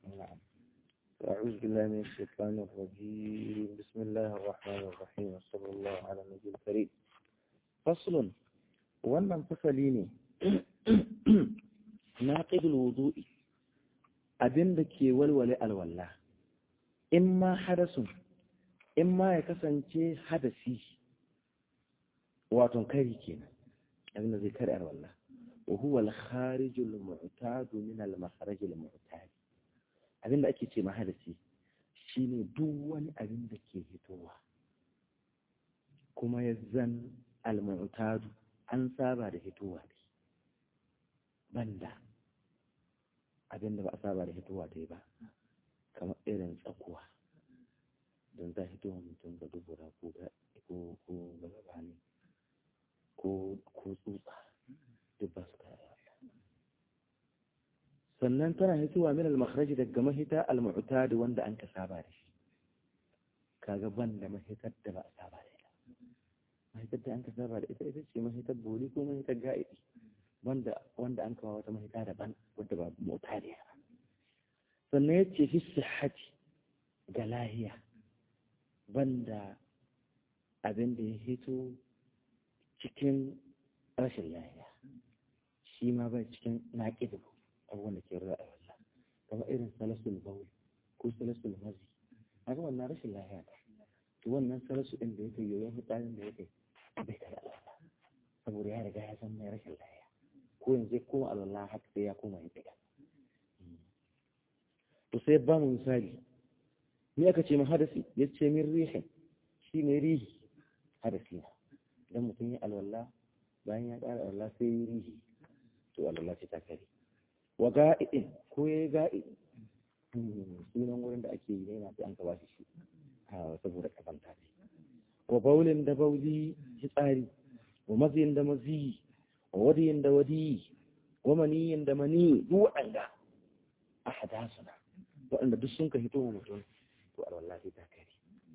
نعم أعوذ بالله من الشيطان الرجيم بسم الله الرحمن الرحيم وصلى الله على النبي الكريم فصل wannan fasali ne na ƙidul wudu'i abin da ke walwale alwala in ma hadasun in ma ya kasance hadasi wato kari kenan abin da zai kare alwala wa huwa al-kharijul mu'tad min al-makharaj al-mu'tad abin da ake ce ma hadasi shine duk wani abin da ke hitowa kuma ya zan al-mu'tad an saba da hitowa ne banda abin da ba a saba da hitowa dai ba kamar irin tsakuwa don za hitowa mutum ga dubura ko ga gaba ne ko tsutsa duk ba su kaya sannan tana hitowa min al-makharaji daga mahita al-mu'tad wanda an ka saba da shi kaga banda mahitar da ba a saba da ita mahitar da an ka saba da ita ita ce mahitar boli ko mahitar ga'idi wanda wanda an kawo wata mahita daban wadda ba mu'tadiya ba sannan yace fi sihhati ga lahiya banda abin da ya hito cikin rashin lahiya shi ma bai cikin naƙidu abubuwan da ke rura a wallah kamar irin salasul bauli ko salasul mazi haka wannan rashin lahiya ta to wannan salasu ɗin da yake yoyon hutsarin da yake bai kada alwala saboda ya riga ya san mai rashin lahiya ko yanzu ya koma alwala haka sai ya koma yin tsiga to sai ba mu misali ni aka ce min hadasi ya ce min rihin shi ne rihi hadasi na idan mutum ya alwala bayan ya ƙara alwala sai yi rihi to alwala ce ta kare wa ga'idin ko ya yi ga'idi sunan wurin da ake yi ne na sai an ka bashi shi saboda kazanta ne wa baulin da bauli tsari wa maziyin da maziyi wa wadiyin da wadiyi wa maniyin da mani duk waɗanda a hadasuna waɗanda duk sun ka hito wa mutum to alwala sai ta kare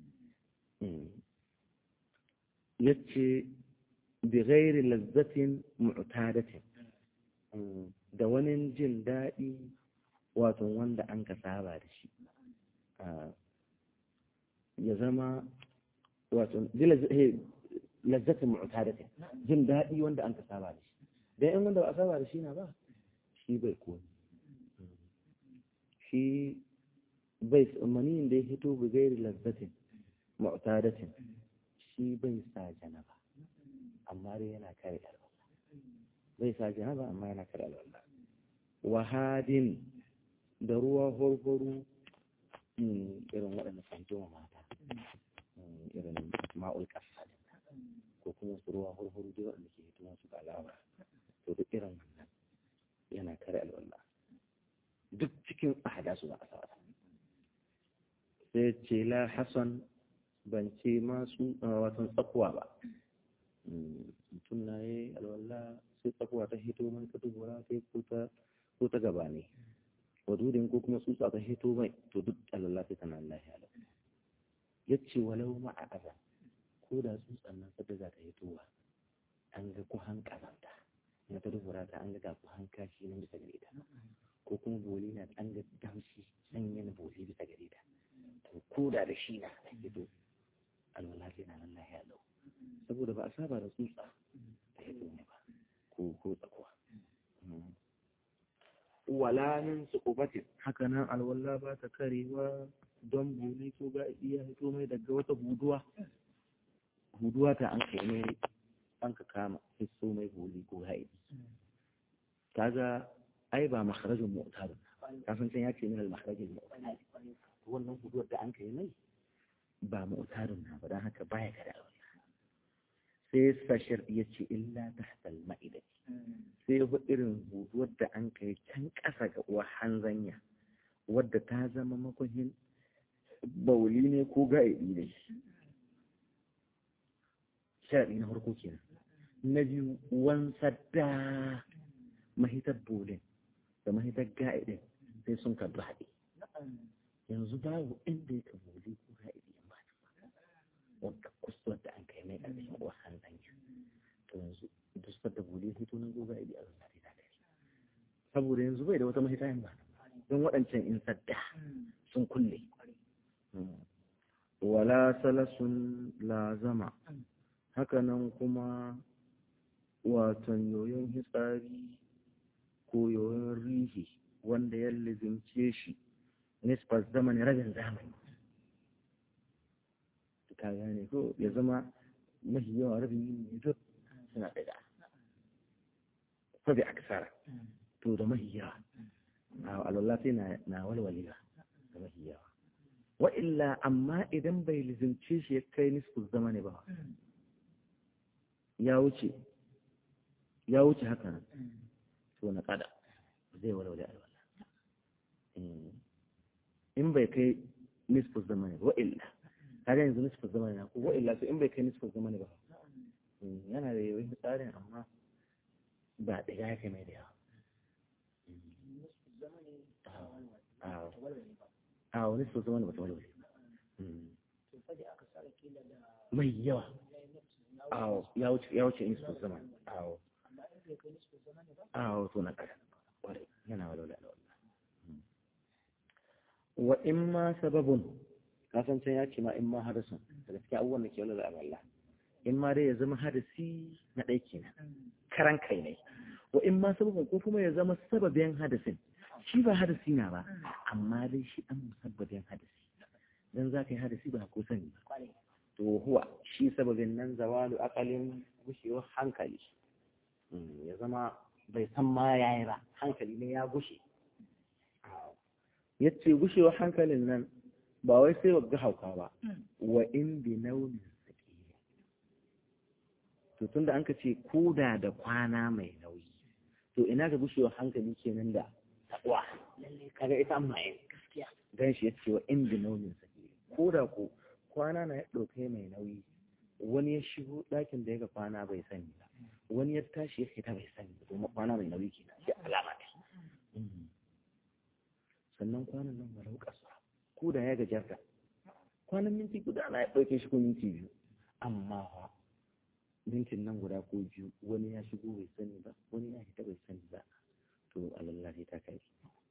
yace bi ghairi lazzatin mu'tadatin da wani jin daɗi wato wanda an ka saba da shi ya zama wato lazzatin mu'tadatin jin daɗi wanda an ka saba da shi dan in wanda ba a saba da shi na ba shi bai komi shi bai maniyin da ya hito bi gairi lazzatin mu'tadatin shi bai sa janaba amma dai yana kare alwala bai sa janaba amma yana kare alwala wahadin da ruwa horhoro irin waɗanda kan jima mata irin ma'ul ƙasa ko kuma su ruwa horhoro dai waɗanda ke hito masu alawa to duk irin wannan yana kare alwala duk cikin ahada su ba a sa sai ce la hasan ban ce masu watan tsakuwa ba mutum na yi alwala sai tsakuwa ta hito mai ta dubura sai ko ta gaba ne wadudin ko kuma tsutsa ta hito mai to duk alwala sai tana Allah ya ya ce walau ma'a aza ko da tsutsan nan sadda za ta hitowa an ga kuhan kazanta na ta dubura ta an ga ga kuhan kashi nan bisa gare ta ko kuma boli na an ga damshi sanyin boli bisa gare ta to ko da da shi na ta hito alwala sai na Allah ya lau saboda ba a saba da tsutsa ta hito ne ba ko ko tsakuwa wala min suqubatin haka nan alwala ba ta karewa don boli ko ga iya hito mai daga wata huduwa huduwa ta an kai mai an ka kama hisso mai boli ko haidi kaga ai ba makharajin mu'tar kafin can ya ce min al-makharajin mu'tar wannan huduwar da an kai mai ba mu'tarin na ba dan haka baya kada alwala sai sashir ya ce illa tahta al-ma'idati sai ya irin huduwar da an kai can ƙasa ga uwa hanzanya wadda ta zama makuhin bauli ne ko ga'idi ne sharaɗi na farko kenan na biyu wansar da mahitar bolin da mahitar ga'idin sai sun karbi haɗe yanzu babu inda ya boli ko ga'idi in ba ta wadda kusurwar da an kai mai ƙarfin uwa hanzanya to yanzu duk da boli hito nan ko ga'idi a zama ta saboda yanzu bai da wata mahita yin ba in waɗancan in sadda sun kulle wala salasun lazama hakanan kuma waton yoyon hitsari ko yoyon rihi wanda ya lizimce shi nisfar zamani rabin zamani ka gane ko ya zama mafi yawa rabin yin duk suna ɗaga sabi aksara to da mafi yawa a alwallah sai na walwalewa da mafi yawa wa illa amma idan bai lizimce shi ya kai nisfar zamani ba ya wuce ya wuce haka nan to na kada zai walwale alwala in bai kai nisfus zamani ba illa kaga yanzu nisfus zamani na ko wa illa to in bai kai nisfus zamani ba yana da yawan tsarin amma ba da ya kai mai da yawa a wani nisfus zamani ba ta walwale mai yawa awo ya wuce ya wuce nisfus zamani awo awo to na kada kwarai yana walwale alwala wa in ma sababun kasancen ya ce ma in ma hadasun da gaskiya abubuwan da ke wala da Allah in ma dai ya zama hadasi na ɗai kenan karan kai ne wa in ma sababun ko kuma ya zama sababin hadasin shi ba hadasi na ba amma dai shi an musabbabin hadasi dan za ka yi hadasi ba ko sani ba to huwa shi sababin nan zawalu aqalin gushewar hankali ya zama bai san ma yayi ba hankali ne ya gushe yace gushewar hankalin nan ba wai sai wagga hauka ba wa in bi naumin sakila to tunda an ka ce koda da kwana mai nauyi to ina ga gushewar hankali kenan da takwa kaga ita amma yin gaskiya dan shi yace wa in bi naumin sakila koda ko kwana na ya dauke mai nauyi wani ya shigo ɗakin da ya ga kwana bai sani ba wani ya tashi ya fita bai sani ba domin kwana mai nauyi kenan shi alama ne sannan kwanan nan walau kasuwa ko da ya gajarta kwanan minti guda na ya ɗauke shi ko minti biyu amma fa mintin nan guda ko biyu wani ya shigo bai sani ba wani ya fita bai sani ba to alallahi ta kai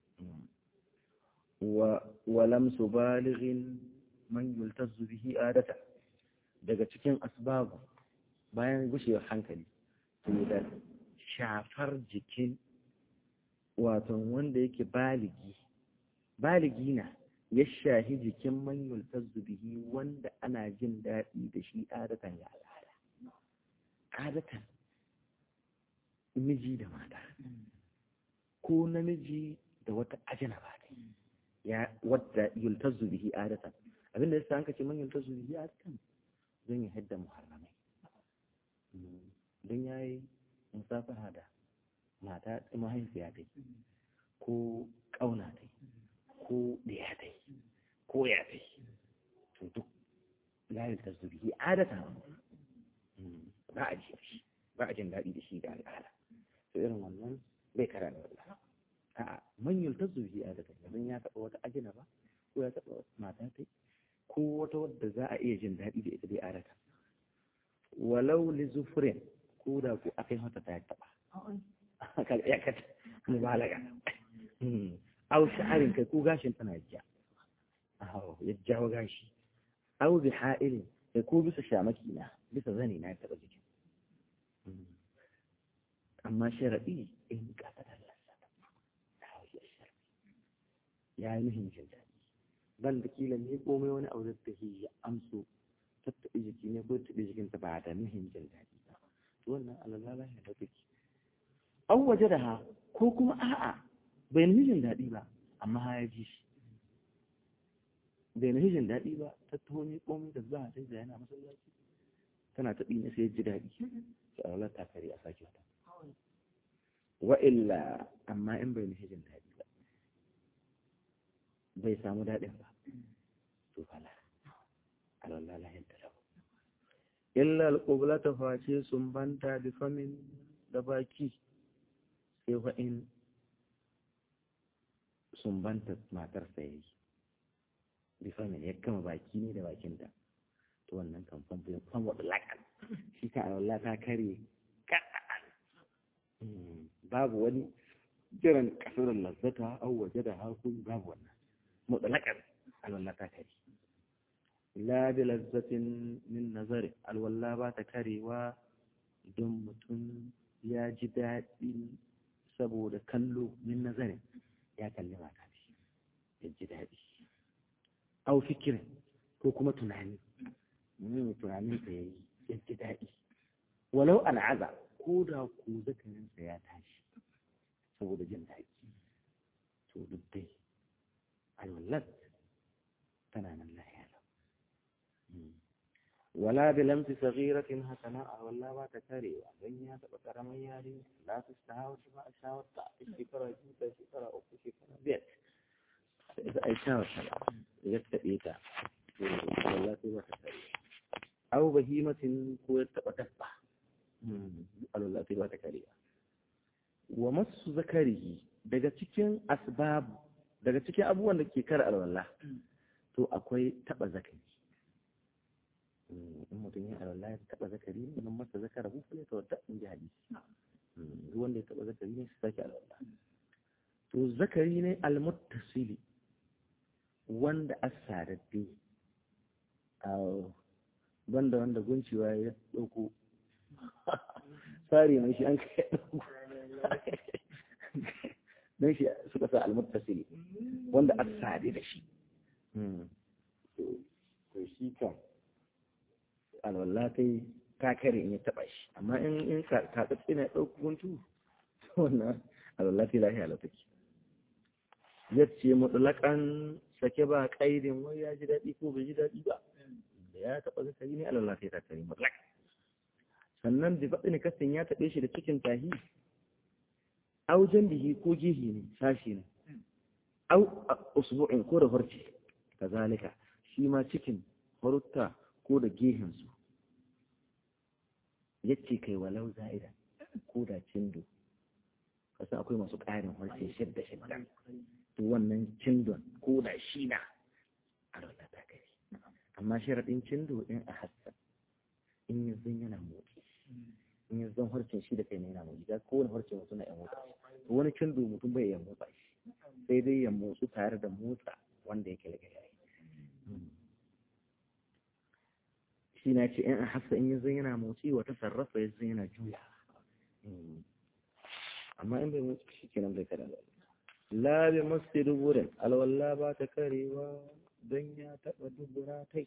wa walam su balighin man yultazu bihi adata daga cikin asbabu bayan gushewar hankali to da shafar jikin wato wanda yake baligi baligi na ya shahi jikin manyul bihi wanda ana jin daɗi da shi adatan ya al'ada adatan miji da mata ko namiji da wata ajina ba ya wadda yultazu bihi adatan abinda yasa an kace man yultazu bihi adatan don ya hadda muharramai don yayi musafaha da mata mahaifiya dai ko ƙauna dai ko ɗaya dai ko ya dai to duk layar ta zuri adata ba a ji shi ba a jin daɗi da shi da al'ada to irin wannan bai kara da wallah a'a manyan ta zuri adata yanzu ya taɓa wata ajina ba ko ya taɓa mata tai ko wata wadda za a iya jin daɗi da ita dai adata walau li zufurin ko da ko akai mata ta taɓa ya kata mubalaga aw sha'arin kai ko gashin tana jiya aw ya jawo gashi aw bi ha'ilin kai ko bisa shamaki na bisa zani na taba jikin amma sharadi in kasa da lassa ya yi muhim jin daɗi ban da kila ne komai wani abu da ta ya amso tattaɓe jiki ne ko taɓe jikinta ba da muhim jin daɗi ba wannan alalala ya da take an waje da ha ko kuma a'a bai na jin daɗi ba amma ha ya ji shi bai na jin daɗi ba ta taho ne komai da za a dai da yana masallaci tana taɓi ne sai ji daɗi sai Allah ta kare a sake wata wa illa amma in bai na jin daɗi ba bai samu daɗin ba to fala Allah lahin da lahu illa al-qiblata face sun banta bi famin da baki sai wa'in sumbanta matarsa ya yi bifamin ya gama baki ne da bakinta to wannan kan fan wadda lakan shi ka Allah ta kare babu wani jiran kasar lazzata au waje da haku babu wannan mutlaqan alwala ta kare la bi lazzatin min nazari alwala ba ta karewa don mutum ya ji daɗi saboda kallo min nazarin ya kalli mata shi ya ji daɗi au fikirin ko kuma tunani yin tunanin ta yayi ya ji daɗi walau al'aza ko da ku zakarinsa ya tashi saboda jin daɗi to duk dai alwallat tana nan lahiya wala bi lamsi saghiratin hasana a walla ba ta karewa dan ya taɓa karamin yare la su shawo ba a shawar ta shekara biyu ta shekara uku shekara biyar sai a yi shawar ta ya taɓe ta to walla sai ba ta karewa aw bahimatin ko ya taɓa dabba alwala sai ba ta karewa wa masu zakarihi daga cikin asbab daga cikin abubuwan da ke kare alwala to akwai taɓa zakari in mutum ya alwala ya taɓa zakari ne nan masa zakara hu fa ta wadda in ji hadisi duk wanda ya taɓa zakari ne su sake alwala to zakari ne almuttasili wanda asadadde a banda wanda guncewa ya ɗauko tsari mai shi an kai don shi suka sa almuttasili wanda a sade da shi to shi kan alwallah kai ta kare in ya taba shi amma in in ka tsatsi na ɗauko guntu wannan alwallah kai lafiya lau take yace mutlaƙan sake ba ƙaidin wai ya ji daɗi ko bai ji daɗi ba da ya taɓa zakari ne alwallah kai ta kare mutlaq sannan bi faɗi kasin ya taɓe shi da cikin tahi au bihi ko gihi ne sashi ne au usbu'in ko da farci kazalika shi ma cikin farutta ko da gehensu yace kai walau za'ida ko da cindo kasan akwai masu ƙarin farce shidda shidda to wannan cindon ko da shi na a rana ta kai amma sharaɗin cindo in a hassan in yanzu yana motsi in yanzu zan harcin shi da kai ne yana motsi ga kowane harcin mutum na yan motsa to wani cindo mutum bai yan motsa shi sai dai ya motsu tare da motsa wanda yake daga yayi shi na ce in a hassa in yanzu yana motsi wata sarrafa yanzu yana juya amma in bai motsi shi kenan bai kada la bi masu duburin alwala ba ta karewa don ya taɓa dubura tai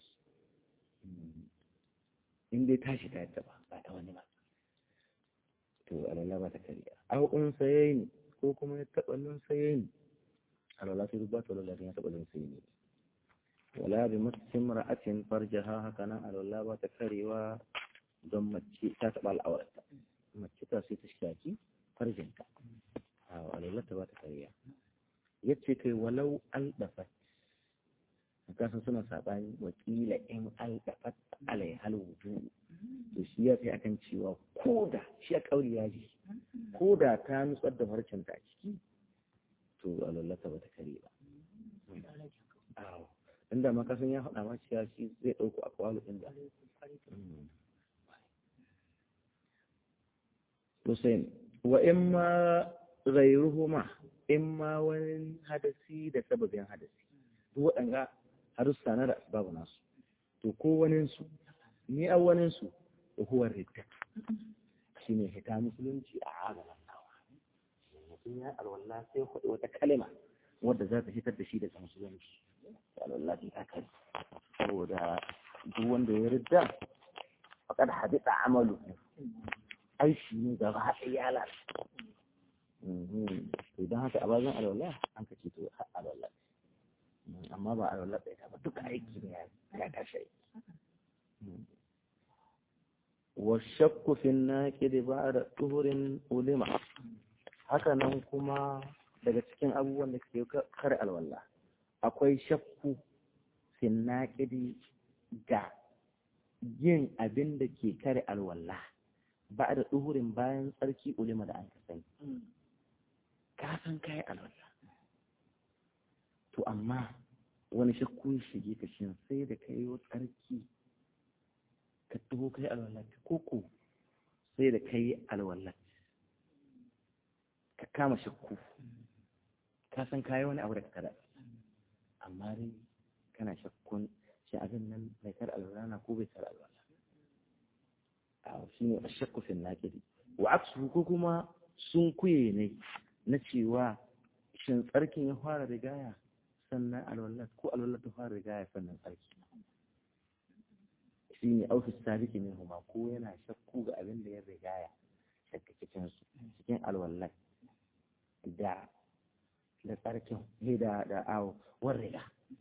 in dai tashi ta taba ba ta wani ba to alwala ba ta kariya aw un sayayin ko kuma ya taba nun sayayin alwala sai ba ta alwala ya taba nun sayayin wala bi muslim ra'atin farjaha haka nan alwala ba ta karewa don mace ta taba al'aurata mace ta sai ta shaki farjinta a alwala ta ba ta kariya yace kai walau aldafat kasan suna saɓani wakila in aldafat alai halwudu to shi ya fi akan cewa ko da shi a ƙauri ya ji ko da ta nutsar da farcen ta ciki to alallata ba ta kare ba inda ma kasan ya haɗa ma cewa shi zai ɗauko a kwalu inda Hussein wa in ma ghairuhuma in ma wani hadasi da sababin hadasi duk waɗanga harussa na da babu nasu to ko waninsu ni a waninsu da huwa ridda shi ne hita musulunci a agalan nawa mutum ya alwallah sai kwaɗi wata kalima wadda za ta fitar da shi daga musulunci alwallah ta kai saboda duk wanda ya ridda faƙar hadita amalu aishi ne gaba haɗe ya lalata idan haka a bazan alwallah an ka ce to alwallah amma ba a rallar ɗaya ba duka aiki ne ya tashi aiki wa shakku fi naqidi ba'da tuhurin ulima haka nan kuma daga cikin abubuwan da ke kare alwala akwai shakku fi naqidi ga yin abin da ke kare alwala ba'da tuhurin bayan tsarki ulima da an ka sani ka san kai alwala to amma wani shakku shige ka shin sai da ka yi tsarki ka taho kai alwalat koko sai da ka yi alwalat ka kama shakku ka san kayi wani abu da kada amma dai kana shakkun shi abin nan mai kar alwala ko bai kar alwala a shi ne ashakku fil naqidi wa aksu ko kuma sun kuye ne na cewa shin tsarkin ya fara rigaya sannan alwala ko alwala ta fara rigaya sannan tsarki shi ne aufis sabiki min huma ko yana shakku ga abin da ya rigaya shakka cikin su cikin alwallah da da tsarkin da da awo war riga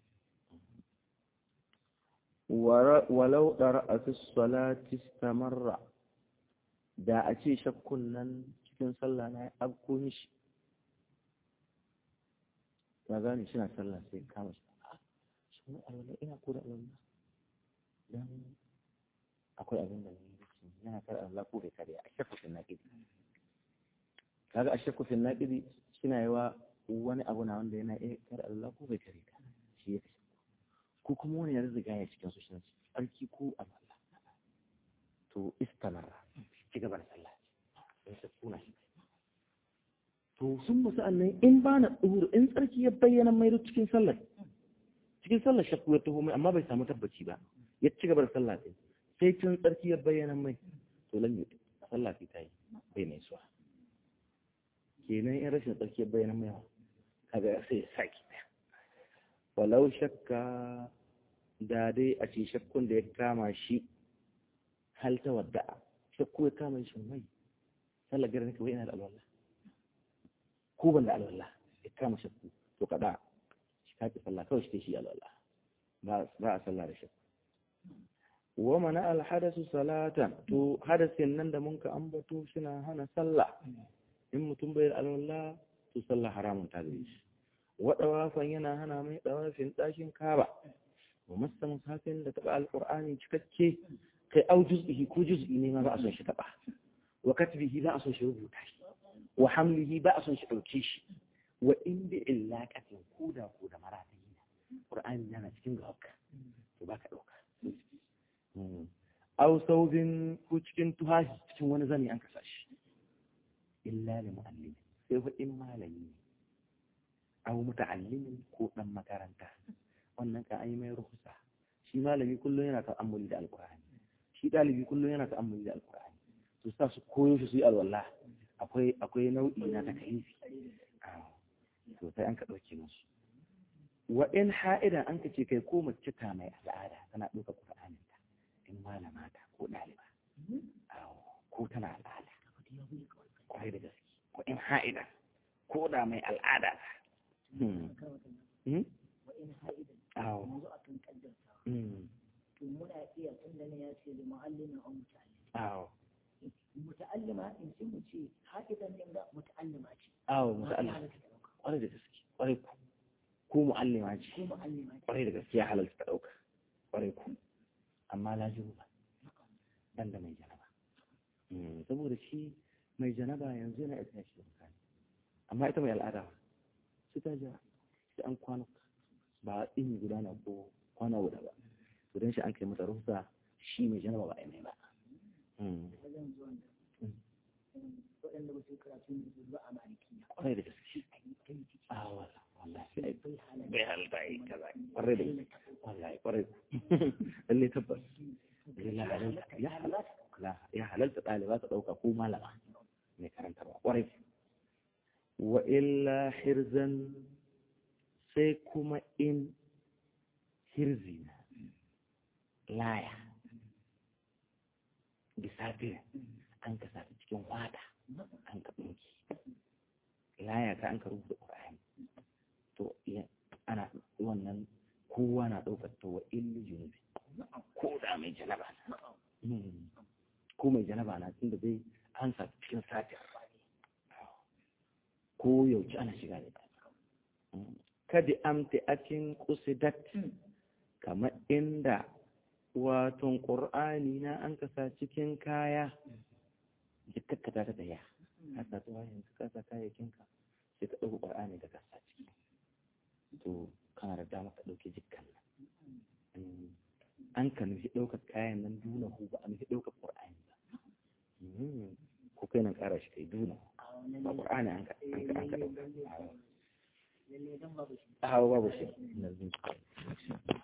walau ɗara fi salati stamarra da a ce shakkun nan cikin sallah na abko mishi ya gane shi na sallah sai kama shi shi ne alwallah ina ko da alwallah don akwai abin da ne yana kar Allah ko bai kare a shakku fil naqidi kaga a shakku fil naqidi shina yawa wani abu na wanda yana iya kar Allah ko bai kare ka shi ya ko kuma wani ya riga ya cikin su shi tsarki ko Allah to istamara ci gaba da sallah in sa kuna shi to sun musu annan in ba na tsoro in tsarki ya bayyana mai cikin sallah cikin sallah shakku ya taho mai amma bai samu tabbaci ba ya ci gaba da sallah ɗin sai tun tsarki ya bayyana mai to lan yi sallah ta yi bai mai suwa kenan in rashin tsarki ya bayyana mai kaga sai ya saki walau shakka da dai a ce shakkun da ya kama shi hal ta wadda shakku ya kama shi mai sallah gara nake wai ina da alwala ko ban da alwala ya kama shakku to kada shi kaki sallah kawai shi shi alwala ba a sallah da shakku wa mana alhadasu salatan to hadasin nan da mun ka ambato suna hana sallah in mutum bai da alwala to sallah haramun ta gare shi wa dawafan yana hana mai dawafin ɗakin kaba wa masta musafin da taɓa alƙur'ani cikakke kai au juz'ihi ko juz'i ne ma ba a son shi taɓa wa katbihi ba a son shi rubuta shi wa hamlihi ba a son shi ɗauke shi wa in bi illaqatin ko da ko da maratayi qur'ani yana cikin gawaka to baka ɗauka aw saubin ko cikin tuhashi cikin wani zani an kasa shi illa li mu'allim sai fa in malami ne aw muta'allimin ko dan makaranta wannan ka ai mai ruhusa shi malami kullum yana ta'ammuli da alqur'ani shi dalibi kullum yana ta'ammuli da alqur'ani to sa su koyo shi su yi alwala akwai akwai nau'i na takalifi to sai an ka dauke musu wa in ha'ida an ka ce kai ko mace ta mai al'ada tana ɗauka qur'anin ta in malama ta ko ɗaliba ko tana al'ada kwarai da gaske ko in ha'ida ko da mai al'ada ta awo muna iya tunda ne ya ce da mu'allimin an muta'allim awo muta'allima in sai mu ce ha'idan din ga muta'allima ce awo muta'allima kwarai da gaske kwarai ku ko mu'allima ce ko mu'allima ce kwarai da gaske ya halalta ta ɗauka kwarai ku amma lajibu ba dan da mai janaba saboda shi mai janaba yanzu yana isa shi da amma ita mai al'ada sai ta ja sai an kwana ba in gudana ko kwana guda ba to dan shi an kai masa rusa shi mai janaba ba a mai ba wajen zuwan da waɗanda ba su karatu ne su a maliki kwarai da gaske a wala wallahi sai bai halta yi kaza kwarai da gaske wallahi kwarai lalle tabbas ya halalta ɗaliba ta ɗauka ko malama mai karantarwa kwarai wa illa hirzan sai kuma in hirzi na laya bisafirin an ka sata cikin wata an ka ɗinki laya ka an ka rubuta ƙura'ani to ana wannan kowa na ɗaukar ta wa illi junubi ko da mai janaba na ko mai janaba na tun da dai an sa cikin satin ko yauci ana shiga da kadi amti akin kusidat kamar inda waton ƙur'ani na an kasa cikin kaya jikakkata ta daya hasa ta wayan ka kasa kayayyakinka sai ka ɗauka ƙur'ani da kasa ciki to kana da dama ka ɗauke jikkan nan an ka nufi ɗaukar kayan nan duna hu ba a nufi ɗaukar ƙur'ani ba ko kai nan ƙara shi kai duna ba ƙur'ani an ka an ka ɗauka lalle dan babu shi hawa babu shi